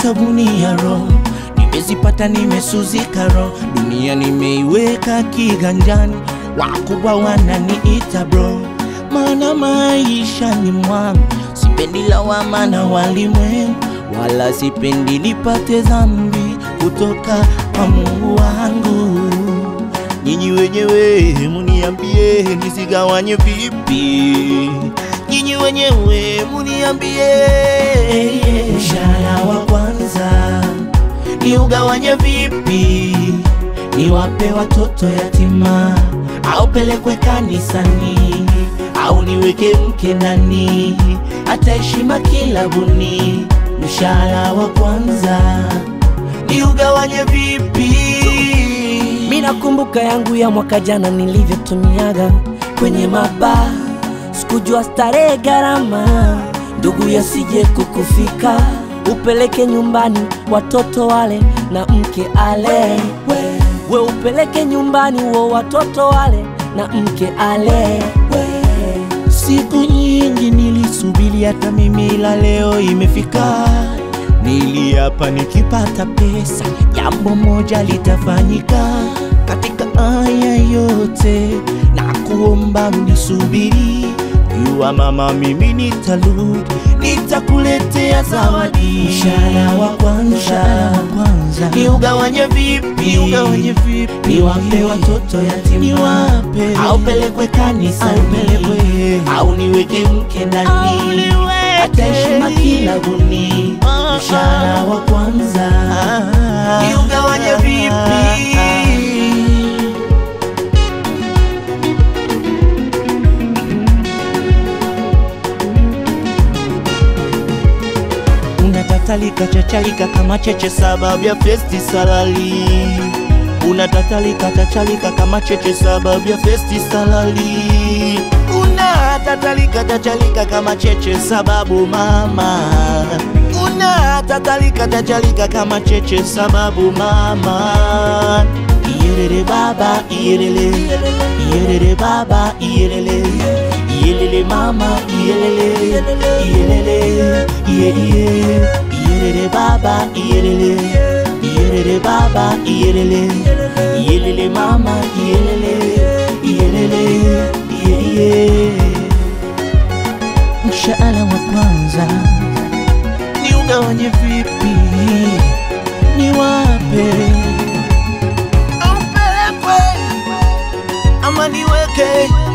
nimeshika gunia ro nimezipata nimesuzika ro dunia nimeiweka kiganjani wakubwa wananiita bro maana maisha ni mwangu sipendi lawama na walimwengu wala sipendi nipate dhambi kutoka kwa Mungu wangu nyinyi wenyewe muniambie nisigawanye vipi nyinyi wenyewe muniambie mshahara wa kwanza ni ugawanye vipi niwape watoto yatima au pelekwe kanisani au niweke mke ndani hata heshima kilabuni mshahara wa kwanza ni ugawanye vipi Mi nakumbuka yangu ya mwaka jana nilivyotumiaga kwenye mabaa, sikujua starehe gharama, ndugu yasije kukufika, upeleke nyumbani watoto wale na mke ale, we, we upeleke nyumbani wo watoto wale na mke ale, we. Siku nyingi nilisubiri hata mimi, ila leo imefika. Niliapa nikipata pesa, jambo moja litafanyika. Katika haya yote na kuomba unisubiri, jua mama, mimi nitarudi, nitakuletea zawadi. Mshahara wa kwanza ni ugawanye vipi? Ugawanye vipi? Niwape watoto yatima, niwape au pelekwe kanisani, au niweke mke ndani, hata heshima kilabuni. Mshahara wa kwanza ni ugawanye vipi? unatatalika chachalika kama cheche sababu ya festi salali unatatalika chachalika kama cheche sababu ya festi salali unatatalika chachalika kama cheche sababu mama unatatalika chachalika kama cheche sababu mama iyelele baba iyelele iyelele baba iyelele iyelele mama iyelele iyelele iye iye iyelele baba iyelele iyelele baba iyelele iyelele mama iyelele iyelele iye iye mshahara wa kwanza ni ugawanye vipi ni wape au pelekwe ama niweke